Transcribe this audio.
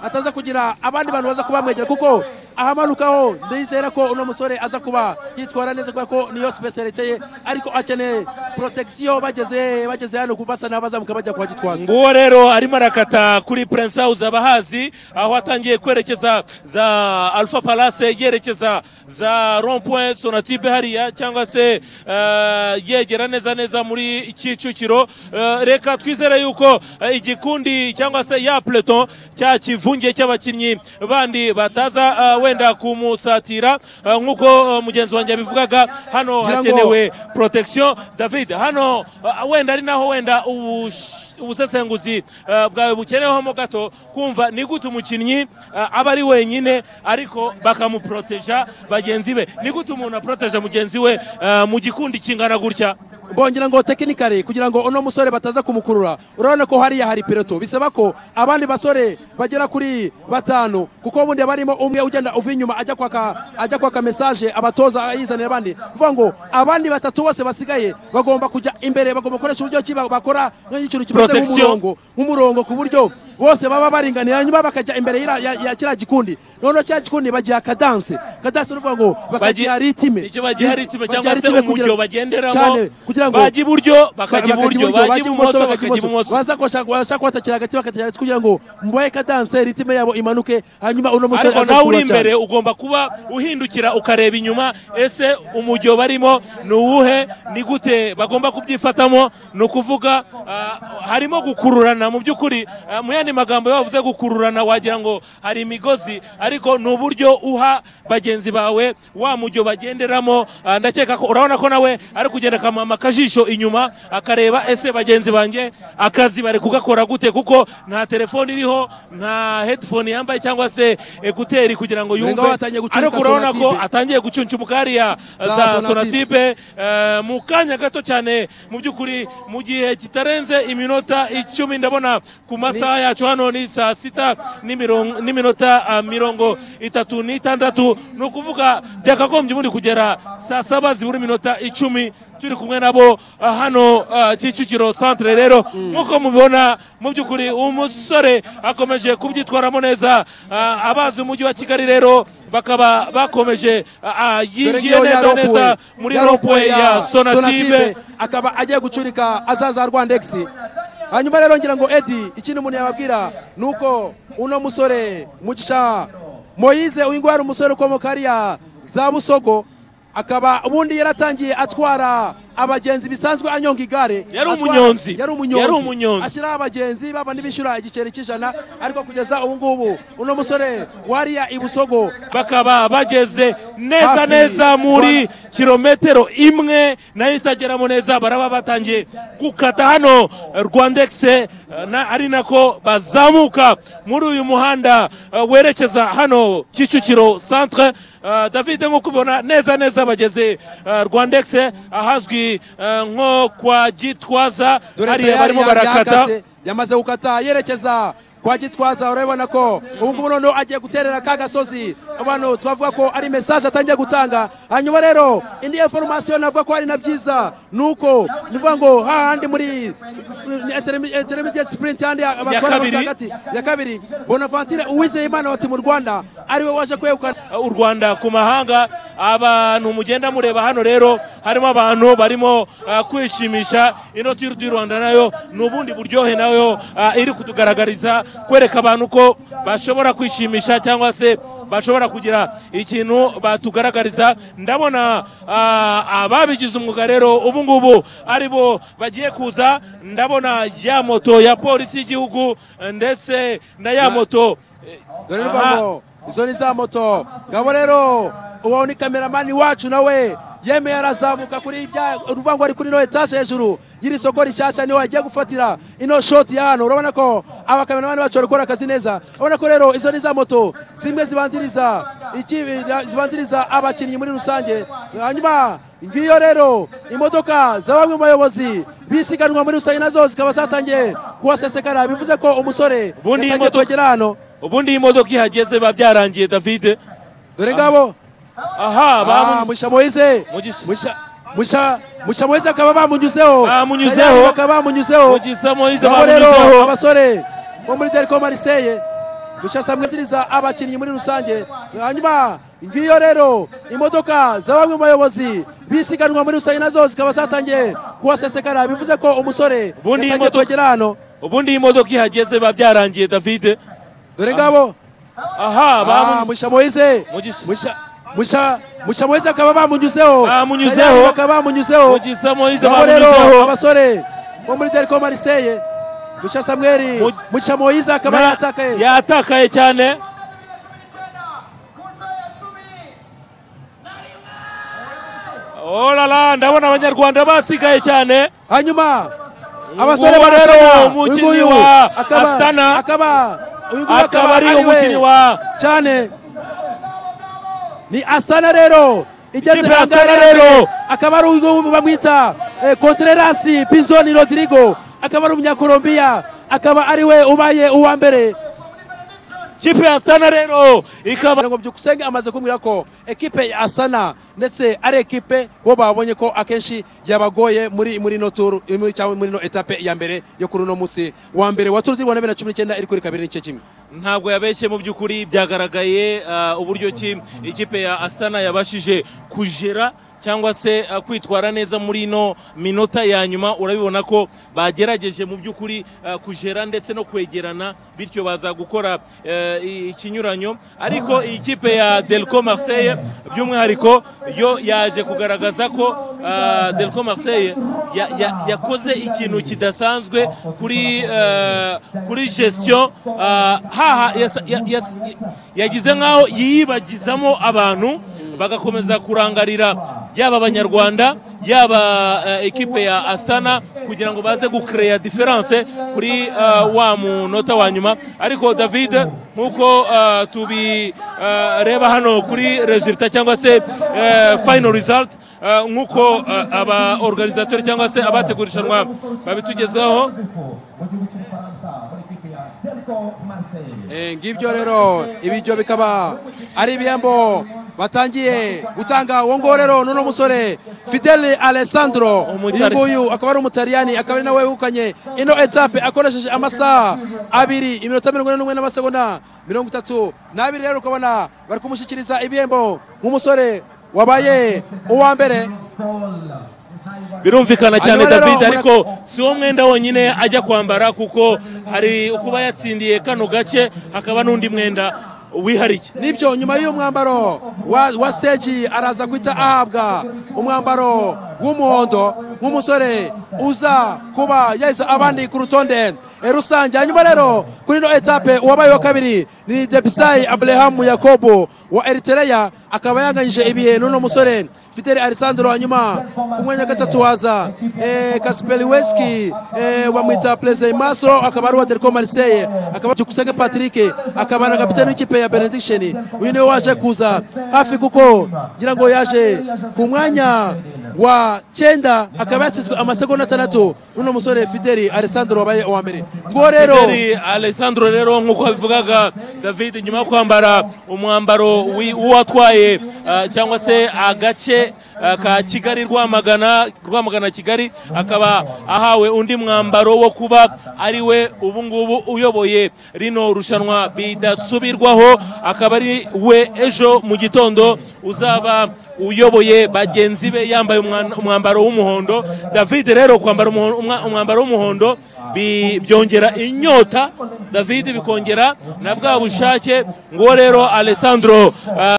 ataza kugira abandi bantu baza kuba bamwegera kuko ahamanukaho ndizera ko uno musore aza kuba yitwara neza kubera ko niyo specialite ye ariko akeneye protection bageze bageze hano kubasa n'abazamuka bajya kuhagitwaza nguwo rero arimo arakata kuri prince house abahazi aho atangiye kwerekeza za alpha palace yerekeza za rompoint sonatibe hariya cyangwa se eh, yegera neza neza muri kicukiro Eh, reka twizere yuko eh, igikundi cyangwa se ya pleton cya kivunge cy'abakinnyi bandi bataza eh, wenda kumusatira eh, nk'uko eh, mugenzi wanjye yabivugaga hano Ngira ngo- hakenewe protection david hano uh, wenda ari naho wenda ubush- ubusesenguzi uh, bwawe bukenewemo gato kumva ni gute umukinnyi uh, aba ari wenyine ariko bakamuproteja bagenzi be ni gute umuntu aproteja mugenzi we uh, mu gikundi kingana gutya bongera ngo tekinikari kugira ngo uno musore bataza kumukurura urabona ko hariya hari piloto bisaba ko abandi basore bagera kuri batanu kuko ubundi haba harimo umwe ugenda uva inyuma ajya kwaka ajya kwaka mesaje abatoza yizanira abandi bivuga ngo abandi batatu bose basigaye bagomba kujya imbere bagomba gukoresha uburyo ki bakora nk'ikintu kimeze Protection. nk'umurongo nk'umurongo ku buryo bose baba baringaniye hanyuma bakajya imbere y'ira- ya ya kiriya gikundi noneho kiriya gikundi bagiha kadanse kadanse ni ukuvuga ngo bakagiha ritime icyo bagiha ritime cyangwa Bagiha se ritime kugira- umujyo bagenderamo cyane kugira ngo bajya iburyo bakajya iburyo bajya ibumoso bakajya ibumoso baza kubashaka kubatakira hagati bakatira hagati kugira ngo mubahe kadanse ritime yabo imanuke hanyuma uno musore ariko aze nawe uri kukurura cyane. imbere ugomba kuba uhindukira ukareba inyuma ese umujyo barimo ni uwuhe ni gute bagomba kubyifatamo ni ukuvuga ah, harimo gukururana mu by'ukuri ah, mu yandi magambo iyo bavuze gukururana wagira ngo hari imigozi ariko ni uburyo uha bagenzi bawe wa mujyo bagenderamo ah, ndakeka ko urabona ko nawe ari kugenda akamama akajisho inyuma akareba ese bagenzi banjye akazi bari kugakora gute kuko nta telefone iriho nta headphone yambaye cyangwa se ekuteri kugira ngo Dore yumve ngaho atangiye gucuncika ariko urabona ko Sonatibe. atangiye gucuncumuka hariya Za za Sonatibe. sonatibe eh, mu kanya gato cyane mu by'ukuri mu gihe kitarenze iminota icumi ndabona ku masaha yacu hano ni saa sita n'imiron- n'iminota ah, mirongo itatu n'itandatu ni ukuvuga byakagombye ubundi kugera saa saba zibura iminota icumi turi kumwe nabo ah, hano ah, kicukiro centre rero nk'uko mubibona mu by'ukuri umusore akomeje kubyitwaramo neza ah, abazi umujyi wa kigali rero bakaba bakomeje ah, ah, Dore yinjiye ngiyo ya neza rompuwe. neza muri Ya rompuwe ya sonatibe akaba agiye gucurika azaza rwandex hanyuma rero ngira ngo edi ikindi umuntu yababwira ni uko uno musore mugisha moyize uyu nguyu ari umusore ukomoka hariya za busogo akaba ubundi yaratangiye atwara abagenzi bisanzwe anyonga igare Yari Atwara- umunyonzi. yari umunyonzi Yari umunyonzi. ashyiraho abagenzi baba n'ibishyura igiceri cy'ijana ariko kugeza ubu ngubu uno musore wariya i busogo bakaba bageze neza Hafi. neza muri kilometero imwe nayo itageramo neza baraba batangiye gukata hano rwandex eh, na, ari nako bazamuka muri uyu muhanda eh, werekeza hano kicukiro centre Eh, david nk'uko ubibona neza neza bageze eh, rwandex ahazwi eh, nko kwa gitwaza dore hariya tayari barimo ya- barakata yahagaze, yamaze gukata yerekeza kwa gitwaza urabibona ko ubu ngubu noneho agiye guterera ka gasozi abantu twavuga ko ari mesaje atangiye gutanga hanyuma rero indi informasiyo navuga ko ari na byiza ni uko ni ukuvuga ngo hahandi muri intermediate sprint handi batwara kabiri. hagati ya kabiri bonaventure uwizeyimana wati mu rwanda ariwe waje kwegukana u Rwanda ku mahanga abantu mugenda mureba hano rero harimo abantu barimo ah, kwishimisha inoti y'u Rwanda nayo ni ubundi buryohe nayo ah, iri kutugaragariza kwereka abantu ko bashobora kwishimisha cyangwa se bashobora kugira ikintu batugaragariza ndabona ah, ababigize umwuga rero ubu ngubu ari bo bagiye kuza ndabona ya moto ya polisi y'igihugu ndetse na ya moto dore Aha. rwango izo ni za moto ngabo rero uwo ni kameramani wacu nawe yemeye arazamuka kuri ibya uruvango ari kuri ino etaje hejuru y'iri soko rishyashya niho agiye gufatira ino shoti ya hano urabona ko abakameramani bacu bari gukora akazi neza urabona ko rero izo ni za moto zimwe zibanziriza iki- zibanziriza abakinnyi muri rusange hanyuma ngiyo rero imodoka za bamwe mu bayobozi bisiganwa muri rusange nazo zikaba zatangiye kuhasesekara bivuze ko umusore Ubundi iyi yatangiye modoka- kuhagera hano ubundi iyi modoka ihageze biba byarangiye david dore ngabo aha Ah, bamu- musha moise Mugisha. musha musha musha moise akaba bamunyuzeho Bamunyuzeho. Tayari bakaba bamunyuzeho Mugisha Moise Ngabo rero bamunyuzeho. abasore bo muri telecom mariseye gushyasamwitiriza abakinnyi muri rusange hanyuma ngiyo rero imodoka za bamwe mu bayobozi bisiganwa muri rusange nazo zikaba zatangiye kuhasesekara bivuze ko umusore Ubundi iyi yatangiye modoka- kuhagera hano ubundi iyi modoka ihageze biba byarangiye davide dore ngabo aha Ah, bamu- Mugisha Moise Mugis- Mugisha- Mugisha- Mugisha Moise akaba bamunyuzeho Bamunyuzeho. Kayiranga bakaba bamunyuzeho Mugisha Moise Ngabo rero bamunyuzeho. abasore bo muri Telco Marseille Mugisha Samuel Mu- Mugisha Moise akaba Na- yatakaye yatakaye cyane olala ndabona abanyarwanda basigaye cyane hanyuma abasore Nguwo rero barasana. umukinnyi Uyunguyu wa akaba- Astana. akaba uyunguyu akaba ari we umukinnyi wa cyane ni Astana rero igeze Ikipe ya ahangaha Astana yambere. rero. akaba ari uyu bamwita eh, Contreras Pinzoni Rodrigo akaba ari umunyakolombiya akaba ari we ubaye uwa mbere kipe ya stana rero ikaba ngo byukusenge amaze kumbwira ko ekipe ya Asana ndetse ari ekipe bo babonye ko akenshi yabagoye muri muri no tour muri cyangwa muri no etape ya mbere yo kuri uno munsi wa mbere wa tour z'Rwanda 2019 iri kuri kabiri n'ice kimwe ntabwo yabeshye mu by'ukuri byagaragaye ah, uburyo ki ikipe ya asana yabashije kujera cyangwa se ah, kwitwara neza muri ino minota ya nyuma urabibona ko bagerageje mu by'ukuri ah, kujera ndetse no kwegerana bityo baza gukora eh, i- ikinyuranyo ariko iyi kipe ya delco marseille by'umwihariko yo yaje kugaragaza ko ah, delco marseille ya- ya- yakoze ikintu kidasanzwe kuri eh, kuri gestion ah, haha yasa- ya- yas- yagize nk'aho yiyibagizamo abantu bagakomeza kurangarira yaba abanyarwanda yaba eh, ekipe ya asana kugira ngo baze gukereya diferanse kuri eh, wa munota wa nyuma ariko david nk'uko eh, tubireba hano kuri resulta cyangwa se eh, final result eh, nk'uko eh, aba organisateur cyangwa se abategura irushanwa babitugezaho Eh, ngibyo rero ibiryo bikaba ari ibihembo batangiye gutanga uwo nguwo rero n'uno musore fidele alessandro uyu Umutari- nguyu akaba ari umutaliyani akaba ari nawe wegukanye ino etape akoresheje amasaha abiri iminota mirongo ine n'umwe n'amasegonda mirongo itatu n'abiri rero ukabona bari kumushyikiriza ibihembo nk'umusore wabaye uwa mbere birumvikana cyane Hanyuma rero, david ariko mura- si wo mwenda wonyine ajya kwambara kuko hari kuba yatsindiye kano gace hakaba n'undi mwenda wihariye nibyo nyuma y'uyu mwambaro wa, wa stage araza guhita ahabwa umwambaro w'umuhondo nk'umusore uza kuba yahise abandi ku rutonde eh, rusange hanyuma rero kuri ino etape uwabaye wa kabiri ni debisayi aburahamu yakobo wa eritereya akaba yanganyije ibihe n'uno musore fideli alessandro hanyuma ku mwanya wa gatatu haza eh, kasiperi weski eh, bamwita perezida masro akaba ari uwa Telco Marseille akaba dukusenge patrick akaba na kapitani w'ikipe ya benediction uyu niwe waje kuza hafi kuko ngira ngo yaje ku mwanya wa cyenda akaba yasizwe amasegonda atandatu n'uno musore fideli alessandro wabaye uwa mbere ngo rero Fideli alessandro rero nk'uko babivugaga david nyuma yo kwambara umwambaro wi- w'uwatwaye ah, cyangwa se agace ah, ka kigali rwamagana rwamagana kigali akaba ahawe undi mwambaro wo kuba ari we ubu ngubu uyoboye rino rushanwa bidasubirwaho akaba ari we ejo mu gitondo uzaba uyoboye bagenzi be yambaye umwana- umwambaro w'umuhondo david rero kwambara umuho- umwa- umwambaro w'umuhondo bi- byongera inyota david bikongera na bwa bushake nguwo rero alessandro ah,